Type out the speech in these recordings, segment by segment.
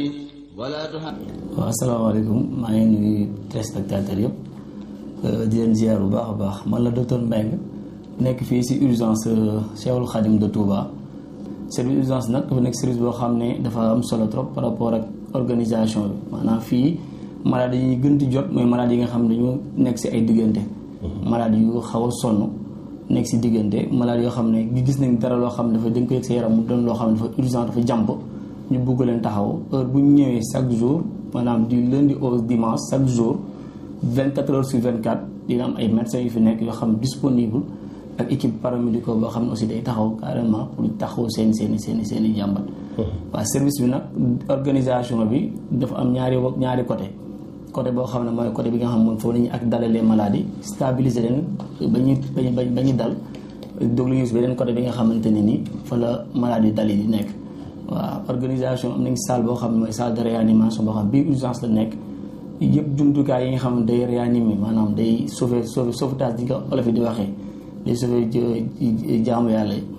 waaw asalaamaaleykum maa ngi nuyu téléspectateurs yëpp di leen ziar bu baax a baax man la docteur Mbengue nekk fii si urgence Cheikhul Khadim de Touba service urgence nag dafa nekk service boo xam ne dafa am solo trop par rapport ak organisation bi maanaam fii malade yi ñuy gën di jot mooy malade yi nga xam ne dañu nekk si ay diggante malade yu xaw a sonn nekk si diggante malade yoo xam ne gis nañ dara loo xam ne dafa dañ ko yëg sa yaram mu doon loo xam ne dafa urgent dafa jàmp ñu bugg leen taxaw heure bu ñu ñëwee chaque jour maanaam du lundi au dimanche chaque jour 24 heures sur 24 dina am ay médecins yu fi nekk yoo xam disponible ak équipe paramédico boo xam ne aussi day taxaw carrément pour taxaw seen seen i seen i seen i jàmbat. waaw service bi nag organisation bi dafa am ñaari ñaari côté côté boo xam ne mooy côté bi nga xam moom foofu la ñuy ak dalalee maladies stabiliser leen ba ñuy ba ba ñu dal déglu ñu si beneen côté bi nga xamante ne ni fa la maladie dal yi di nekk. waaw organisation am nañ salle boo xam ne mooy salle de réanimation boo xam bii urgence la nekk yëpp jumtukaay yi nga xam ne day réanimer maanaam day sauver sauver sauvetage di nga olof yi di waxee day sauver jaamu yàlla yi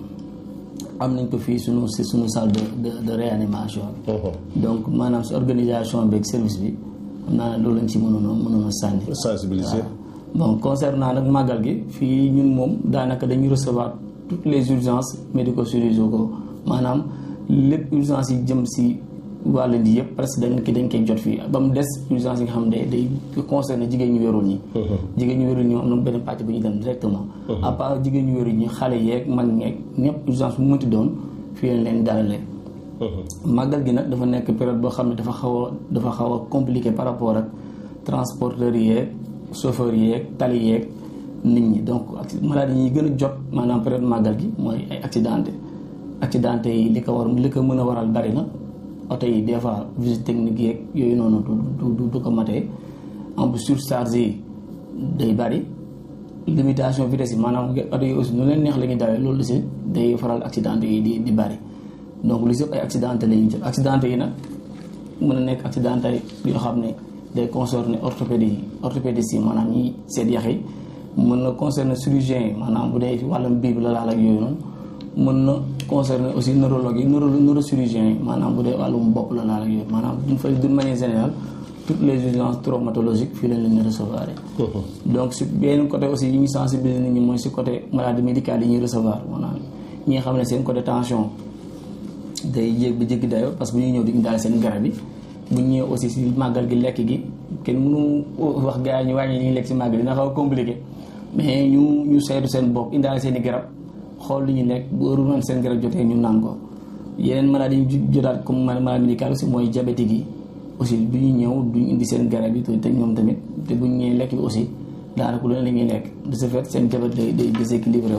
am nañ ko fii sunu si sunu salle de de réanimation donc maanaam si organisation beeg service bi xam naa loolu lañ ci mënoon a mënoon a sànni sensibiliser bon concernant nag màggal gi fii ñun moom daanaka dañuy recevoir toutes les urgences médico-chirurgicaux maanaam lépp urgence yi jëm si wàll di yëpp presque dañ ki dañ koy jot fii ba mu des urgence yi nga xam ne day concerné jigéen ñu wérul ñi jigéen ñu wérul ñi am na benn pàcc bu ñu dem directement à part jigéen ñu wérul ñi xale yeeg mag ñeeg ñëpp urgence bu mënti doon fii lañ leen dalalee màggal gi nag dafa nekk période boo xam ne dafa xaw a dafa xaw a compliqué par rapport ak transporteurs yeeg chauffeurs yeeg tali yeeg nit ñi donc maladie yi gën a jot maanaam période màggal gi mooy ay accidenté accidenté yi li ko war li ko mën a waral bari na oto yi des fois visite technique yeeg yooyu noonu du du du ko matee en plus surcharge yi day bari limitation vitesse yi maanaam oto yi aussi nu leen neex la ñuy dawee loolu si day faral accidenté yi di di bari donc lu si ay accidenté la ñuy jot accidenté yi nag mën a nekk accidenté yoo xam ne day concerner orthopédie yi orthopédiste yi maanaam ñi seet yax yi mën na concerner chirurgien yi maanaam bu dee wàllum biir la laal ak yooyu noonu mën na concerner aussi neurologue yi neuro neurochirurgien yi maanaam bu dee wàllum bopp la laal ak yooyu maanaam d'une fa d'une manière générale toutes les urgences traumatologiques fii lañ leen di recevoir donc si benn côté aussi yi ñu sensibiliser nit ñi mooy si côté maladie médicale yi ñuy recevoir maanaam ñi nga xam ne seen côté tension day yéeg ba jéggi dayo parce que bu ñuy ñëw di daal seen garab yi bu ñu ñëwee aussi si màggal gi lekk gi kenn mënu wax gars yi ñu wàññi li ñuy lekk si màggal dina xaw a compliqué mais ñu ñu saytu seen bopp indaale seen i garab xool li ñu nekk bu heure noonu seen garab jotee ñu naan ko yeneen maladie yi jotaat comme maladie médicale aussi mooy diabétique yi aussi bu ñu ñëw duñ indi seen garab yi te ñoom tamit te bu ñu ñëwee lekk bi aussi daanaka lu ne la ñuy lekk de ce fait seen diabète day day déséquilibré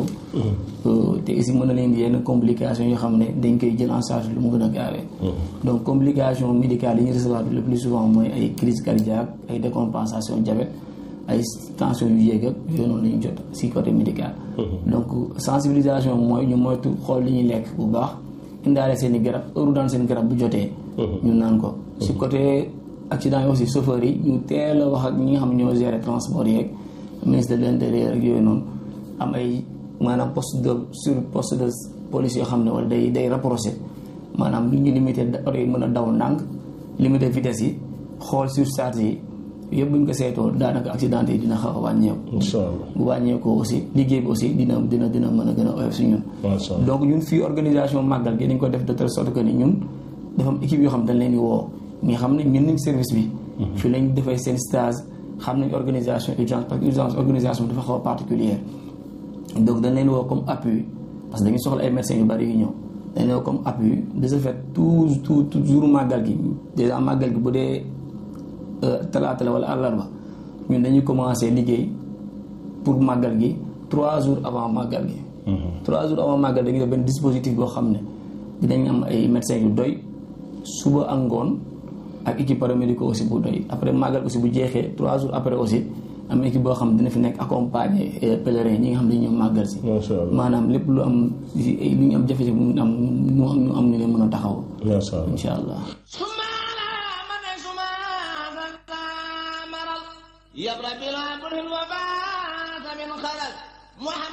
wu te aussi mën na leen di yenn complications yoo xam ne dañ koy jël en charge lu mu gën a gaawee donc complication médicale yi ñu recevoir le plus souvent mooy ay crise cardiaque ay décompensation diabète ay tension yu yéeg ak yooyu noonu la ñu jot si côté médical donc sensibilisation mooy ñu moytu xool li ñuy lekk bu baax indaale seen i garab heure daan seen garab bu jotee ñu naan ko si côté accident yi aussi chauffeur yi ñu teel a wax ak ñi nga xam ne ñoo gérer transport yeeg ministre de l'intérieur ak yooyu noonu am ay maanaam poste de sur poste de police yoo xam ne wala day day rapproché maanaam lu ñu limité oto yi mën a daw ndànk limité vitesse yi xool surcharge yi yëpp bu ñu ko seetoo daanaka accident yi dina xaw a wàññeeku. incha allah bu wàññeekoo aussi liggéey bi aussi dina dina dina mën a gën a oyof si ñun. donc ñun fii organisation màggal gi dañ ko def de telle sorte que ni ñun dafa am équipe yoo xam dañ leen di woo ñi xam ne ñun nañ service bi. fii lañ defee seen stage xam nañ organisation urgence parce que urgence organisation dafa xaw a particulière donc dañ leen woo comme appui parce que dañuy soxla ay médecins yu bari yu ñëw dañ leen woo comme appui de ce fait tout tout toujours màggal gi déjà màggal gi bu dee. talaata la wala àllarba ñun dañuy commencer liggéey pour màggal gi trois jours avant màggal gi. trois jours avant màggal dañuy def benn dispositif boo xam ne dinañ am ay médecins yu doy suba ak ngoon ak équipe paramédico aussi bu doy après màggal aussi bu jeexee trois jours après aussi am équipe boo xam ne dina fi nekk accompagner pèlerins ñi nga xam ne dañu ñëw màggal si. maanaam lépp lu am lu ñu am jafe-jafe mu am ñu am ñu am ñu leen mën a taxaw. macha allah incha allah. يبرى بلا كل وفاة من خلل محمد